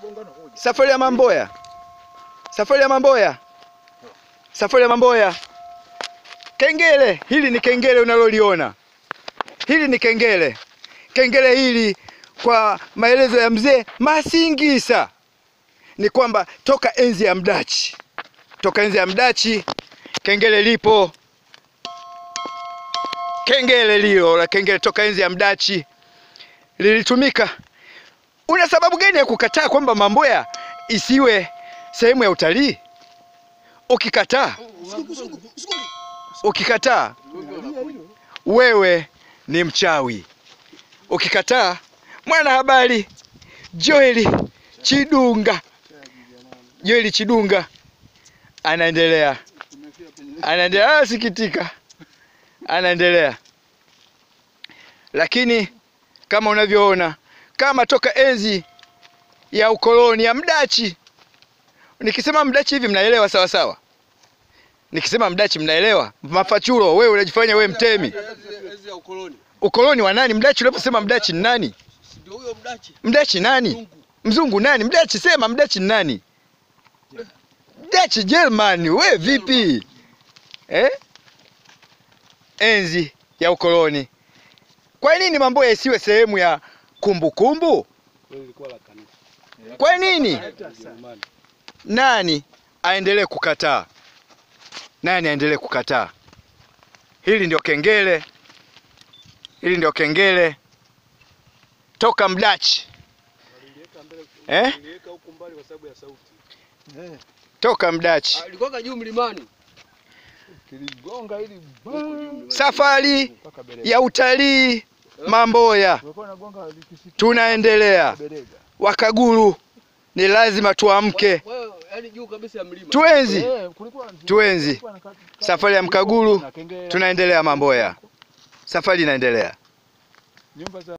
Safari ya Mamboya, safari ya Mamboya, safari ya Mamboya. Kengele hili ni kengele unaloliona, hili ni kengele. Kengele hili kwa maelezo ya mzee Masingisa ni kwamba toka enzi ya Mdachi, toka enzi ya Mdachi kengele lipo. Kengele lilo la kengele toka enzi ya Mdachi lilitumika. Una sababu gani ya kukataa kwamba Mamboya isiwe sehemu ya utalii? Ukikataa, ukikataa wewe ni mchawi. Ukikataa, mwanahabari Joeli Chidunga, Joeli Chidunga anaendelea, anaendelea, anasikitika, anaendelea, lakini kama unavyoona kama toka enzi ya ukoloni ya Mdachi. Nikisema Mdachi hivi mnaelewa sawa sawa? Nikisema Mdachi mnaelewa? Mafachulo, wewe unajifanya wewe mtemi. Enzi ya ukoloni. Ukoloni wa nani? Mdachi, unaposema Mdachi ni nani? Ndio huyo mdachi. Mdachi nani? Mungu. Mzungu nani? Mdachi, sema Mdachi ni nani? Mdachi German, we vipi eh? Enzi ya ukoloni. Kwa nini Mamboya isiwe sehemu ya kumbukumbu? Lilikuwa la kanisa. Kwa nini? Nani aendelee kukataa? Nani aendelee kukataa? Hili ndio kengele, hili ndio kengele toka Mdachi eh? Niliweka huko mbali kwa sababu ya sauti. Toka Mdachi. Alikuwa juu mlimani. Kiligonga ili Safari mpaka Berega. ya utalii Mamboya Ulikuwa unagonga likisikia tunaendelea. Berega. Wakaguru ni lazima tuamke, Wewe yani juu kabisa ya mlima. tuenzi Eh, kulikuwa Tuenzi. kulikuwa na kati- safari ya Mkaguru, na kengele. tunaendelea Mamboya, safari inaendelea. Nyumba za